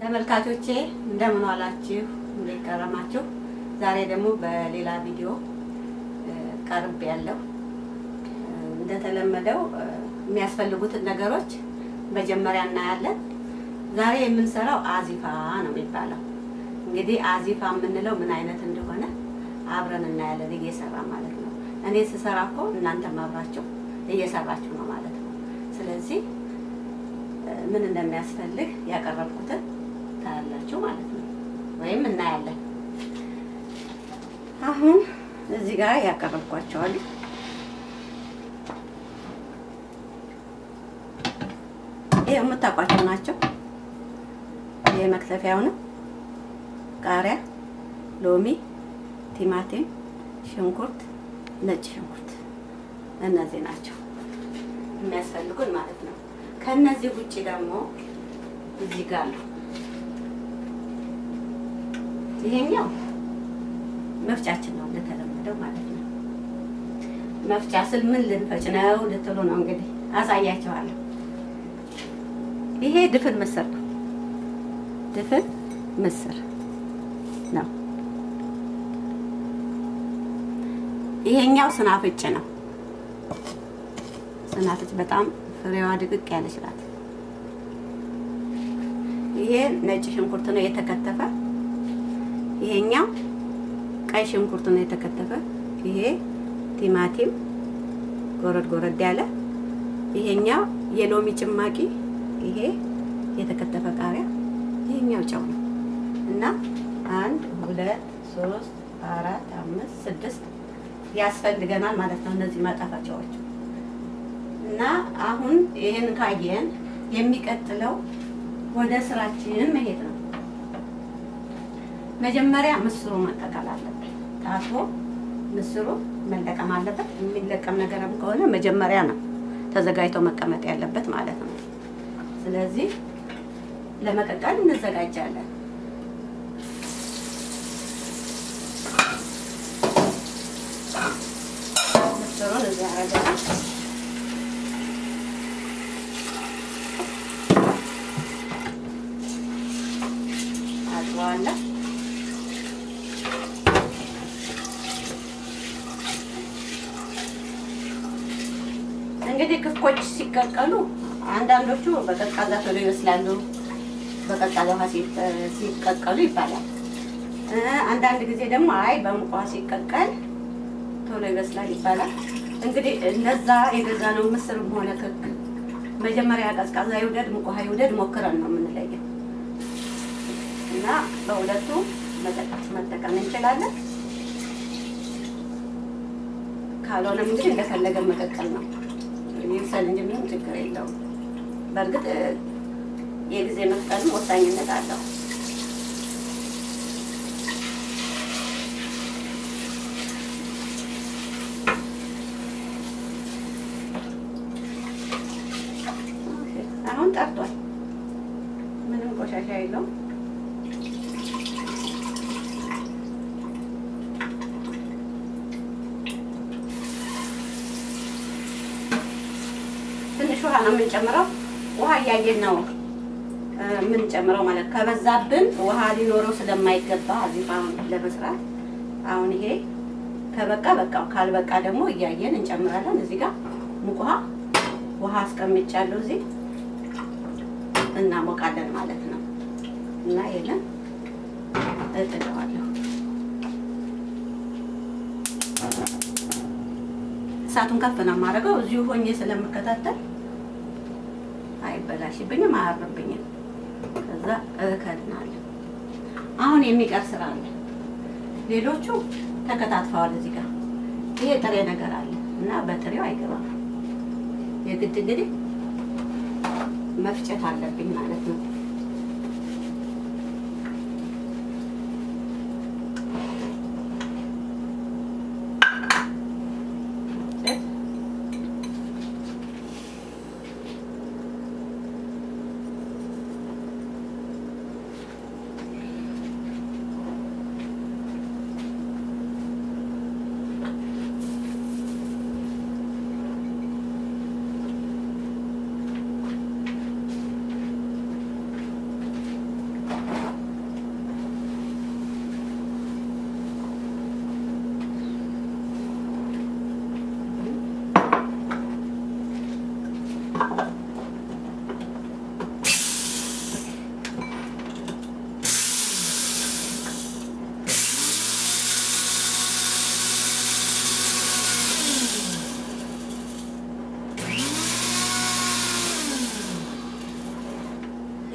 ተመልካቾቼ እንደምን ዋላችሁ? እንዴት ከረማችሁ? ዛሬ ደግሞ በሌላ ቪዲዮ ቀርብ ያለው እንደተለመደው የሚያስፈልጉትን ነገሮች መጀመሪያ እናያለን። ዛሬ የምንሰራው አዚፋ ነው የሚባለው። እንግዲህ አዚፋ የምንለው ምን አይነት እንደሆነ አብረን እናያለን፣ እየሰራ ማለት ነው። እኔ ስሰራ እኮ እናንተም አብራችሁ እየሰራችሁ ነው ማለት ነው። ስለዚህ ምን እንደሚያስፈልግ ያቀረብኩትን ታያላችሁ ማለት ነው፣ ወይም እናያለን። አሁን እዚህ ጋር ያቀረብኳቸዋል። ይሄ የምታውቋቸው ናቸው። ይሄ መክተፊያው ነው። ቃሪያ፣ ሎሚ፣ ቲማቲም፣ ሽንኩርት፣ ነጭ ሽንኩርት እነዚህ ናቸው የሚያስፈልጉን ማለት ነው። ከነዚህ ውጭ ደግሞ እዚህ ጋር ነው። ይሄኛው መፍጫችን ነው እንደተለመደው ማለት ነው። መፍጫ ስል ምን ልንፈጭ ነው ልትሉ ነው እንግዲህ አሳያቸዋለሁ። ይሄ ድፍን ምስር ነው። ድፍን ምስር ነው። ይሄኛው ስናፍጭ ነው። ስናፍጭ በጣም ፍሬዋ ድቅቅ ያለች ናት። ይሄ ነጭ ሽንኩርት ነው የተከተፈ። ይሄኛው ቀይ ሽንኩርት ነው የተከተፈ። ይሄ ቲማቲም ጎረድ ጎረድ ያለ። ይሄኛው የሎሚ ጭማቂ። ይሄ የተከተፈ ቃሪያ። ይሄኛው ጨው ነው እና አንድ ሁለት ሶስት አራት አምስት ስድስት ያስፈልገናል ማለት ነው እነዚህ ማጣፈጫዎች እና አሁን ይህን ካየን የሚቀጥለው ወደ ስራችን መሄድ ነው። መጀመሪያ ምስሩ መቀቀል አለበት። ታጥቦ ምስሩ መለቀም አለበት። የሚለቀም ነገርም ከሆነ መጀመሪያ ነው ተዘጋጅቶ መቀመጥ ያለበት ማለት ነው። ስለዚህ ለመቀቀል እንዘጋጃለን። ምስሩን እዚህ አረገናል። አጥበዋለሁ። እንግዲህ ክኮች ሲቀቀሉ አንዳንዶቹ በቀዝቃዛ ቶሎ ይበስላሉ፣ በቀዝቃዛ ውሃ ሲቀቀሉ ይባላል። አንዳንድ ጊዜ ደግሞ አይ በሙቅ ውሃ ሲቀቀል ቶሎ ይበስላል ይባላል። እንግዲህ እነዛ የገዛነው ምስርም ሆነ ክክ መጀመሪያ ቀዝቃዛ ይውደድ ሙቅ ውሃ ይውደድ ሞክረን ነው የምንለየው እና በሁለቱ መጠቀም እንችላለን። ካልሆነም እንግዲህ እንደፈለገ መቀቀል ነው ይብሰል እንጂ ምንም ችግር የለውም። በእርግጥ የጊዜ መፍጠንም ወሳኝነት አለው። አሁን ጠርቷል። ምንም ቆሻሻ የለውም። ትንሽ ውሃ ነው የምንጨምረው። ውሃ እያየን ነው የምንጨምረው ማለት ከበዛብን ውሃ ሊኖረው ስለማይገባ አዚፋ ለመስራት አሁን ይሄ ከበቃ በቃ ካልበቃ ደግሞ እያየን እንጨምራለን። እዚህ ጋር ሙቅ ውሃ ውሃ አስቀምጫለሁ እዚህ እናሞቃለን ማለት ነው። እና ይሄንን እጥደዋለሁ። እሳቱን ከፍ ነው የማደርገው እዚሁ ሆኜ ስለምከታተል አይበላሽብኝም፣ አያርብኝም። ከዛ እከድናለሁ። አሁን የሚቀር ስራ አለ። ሌሎቹ ተከታትፈዋል። እዚህ ጋር ይሄ ጥሬ ነገር አለ እና በጥሬው አይገባም። የግድ እንግዲህ መፍጨት አለብኝ ማለት ነው።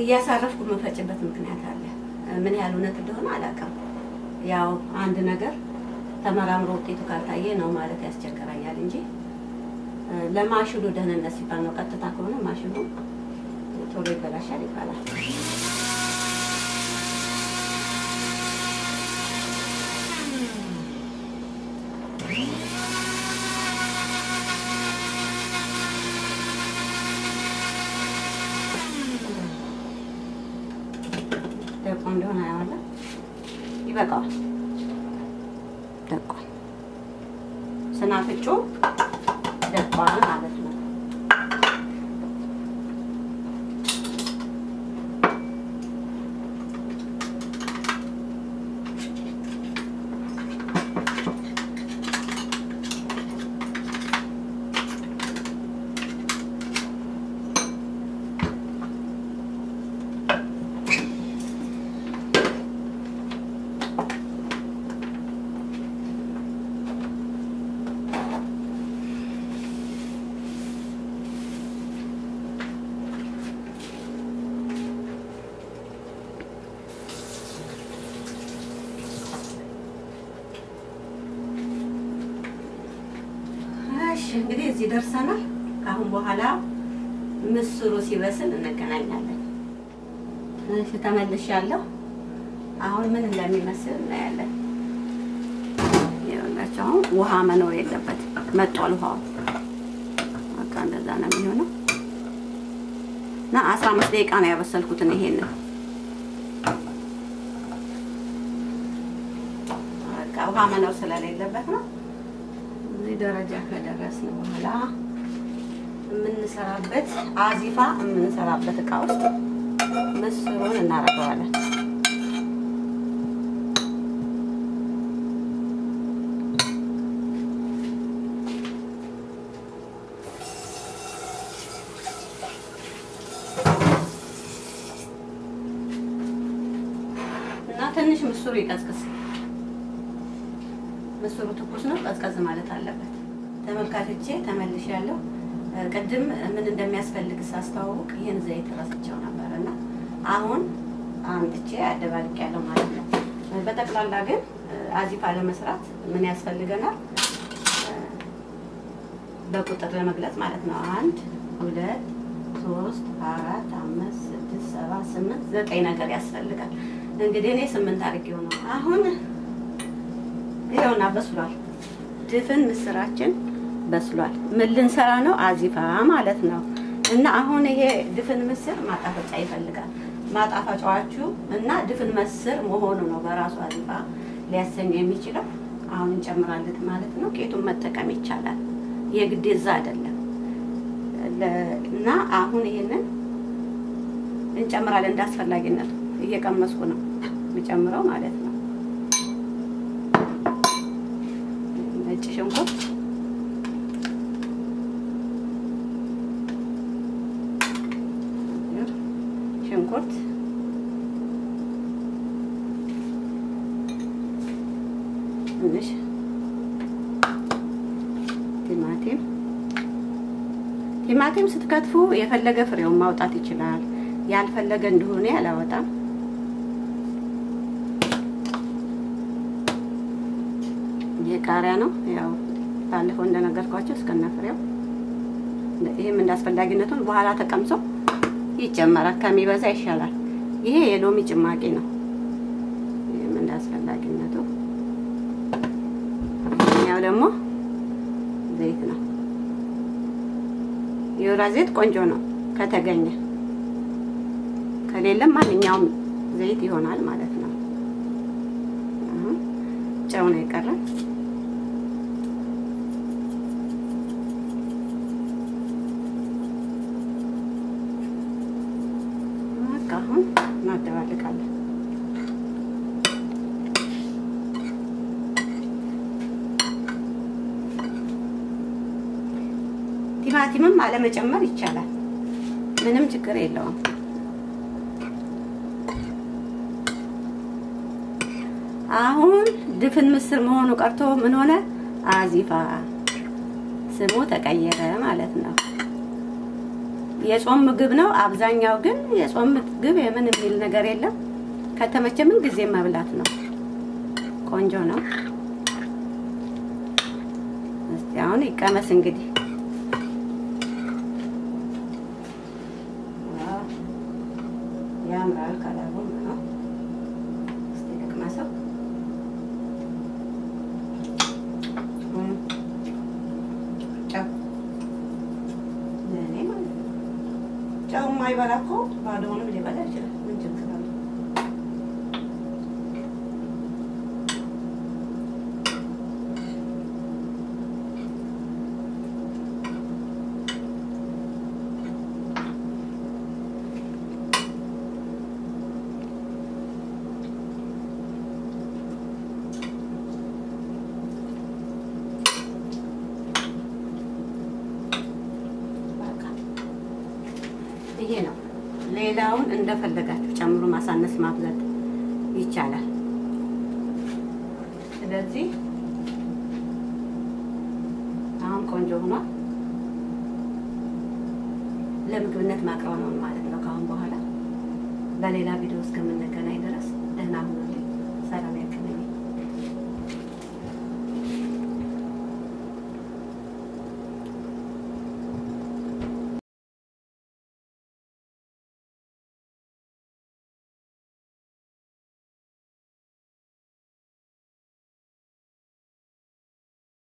እያሳረፍኩ የምፈጭበት ምክንያት አለ። ምን ያህል እውነት እንደሆነ አላውቅም። ያው አንድ ነገር ተመራምሮ ውጤቱ ካልታየ ነው ማለት ያስቸግረኛል እንጂ ለማሽኑ ደህንነት ሲባል ነው። ቀጥታ ከሆነ ማሽኑ ቶሎ ይበላሻል ይባላል። ደቆ እንደሆነ ያዋለ ይበቃዋል። ደቋል። ስናፍጩ ደቋል ማለት ነው። እሺ እንግዲህ እዚህ ደርሰናል። ከአሁን በኋላ ምስሩ ሲበስል እንገናኛለን። እሺ ተመልሻለሁ። አሁን ምን እንደሚመስል እናያለን። ይኸውላችሁ አሁን ውሃ መኖር የለበትም። መጧል ውሃው። በቃ እንደዛ ነው የሚሆነው እና አስራ አምስት ደቂቃ ነው ያበሰልኩትን ይሄንን በቃ ውሃ መኖር ስለሌለበት ነው። እዚህ ደረጃ ከደረስን በኋላ የምንሰራበት አዚፋ የምንሰራበት እቃ ውስጥ ምስሩን እናደርገዋለን። እና ትንሽ ምስሩ ይቀዝቅዝ። ምስሩ ትኩስ ነው፣ ቀዝቀዝ ማለት አለበት። ተመልካቾቼ ተመልሻለሁ። ቅድም ምን እንደሚያስፈልግ ሳስተዋውቅ ይህን ዘይት ረስቸው ነበር እና አሁን አምጥቼ አደባልቅ ያለው ማለት ነው። በጠቅላላ ግን አዚፋ ለመስራት ምን ያስፈልገናል? በቁጥር ለመግለጽ ማለት ነው። አንድ ሁለት ሶስት አራት አምስት ስድስት ሰባት ስምንት ዘጠኝ ነገር ያስፈልጋል። እንግዲህ እኔ ስምንት አድርጌው ነው አሁን ይኸውና በስሏል። ድፍን ምስራችን በስሏል። ምን ልንሰራ ነው? አዚፋ ማለት ነው። እና አሁን ይሄ ድፍን ምስር ማጣፈጫ ይፈልጋል። ማጣፈጫዋችሁ እና ድፍን ምስር መሆኑ ነው በራሱ አዚፋ ሊያሰኝ የሚችለው። አሁን እንጨምራለን ማለት ነው። ቄቱን መጠቀም ይቻላል። የግዴዛ አይደለም። እና አሁን ይሄንን እንጨምራለን እንዳስፈላጊነቱ። እየቀመስኩ ነው የምጨምረው ማለት ነው። ነጭ ሽንኩርት ሽንኩርት ትንሽ ቲማቲም ቲማቲም ስትከትፉ የፈለገ ፍሬውን ማውጣት ይችላል። ያልፈለገ እንደሆነ አላወጣም። ይሄ ቃሪያ ነው። ያው ባለፈው እንደነገርኳቸው እስከነ ፍሬው ይሄም እንዳስፈላጊነቱን በኋላ ተቀምሶ ይጨመራል። ከሚበዛ ይሻላል። ይሄ የሎሚ ጭማቂ ነው። ይሄም እንዳስፈላጊነቱ። ያው ደግሞ ዘይት ነው። የወይራ ዘይት ቆንጆ ነው ከተገኘ፣ ከሌለም ማንኛውም ዘይት ይሆናል ማለት ነው። ጨው ነው የቀረን። አሁን እናደባልቃለን። ቲማቲምም አለመጨመር ይቻላል፣ ምንም ችግር የለውም። አሁን ድፍን ምስር መሆኑ ቀርቶ ምን ሆነ? አዚፋ ስሙ ተቀየረ ማለት ነው። የጾም ምግብ ነው። አብዛኛው ግን የጾም ምግብ የምን የሚል ነገር የለም። ከተመቸ ምን ጊዜ መብላት ነው። ቆንጆ ነው። እስቲ አሁን ይቀመስ እንግዲህ ያምራል ከለሩ ነው። እስቲ ልቅመሰው። ጨው ለእኔ ማለት ነው። ጨው የማይበላ እኮ ባዶውንም ሊበላ ይችላል። ምን ችግር አለው? ይሄ ነው። ሌላውን እንደፈለጋችሁ ጨምሮ ማሳነስ ማብዛት ይቻላል። ስለዚህ አሁን ቆንጆ ሆኗል። ለምግብነት ማቅረብ ነው ማለት ነው። ከአሁን በኋላ በሌላ ቪዲዮ እስከምንገናኝ ድረስ ደህና ሁኑልኝ። ሰላም ያገናኝ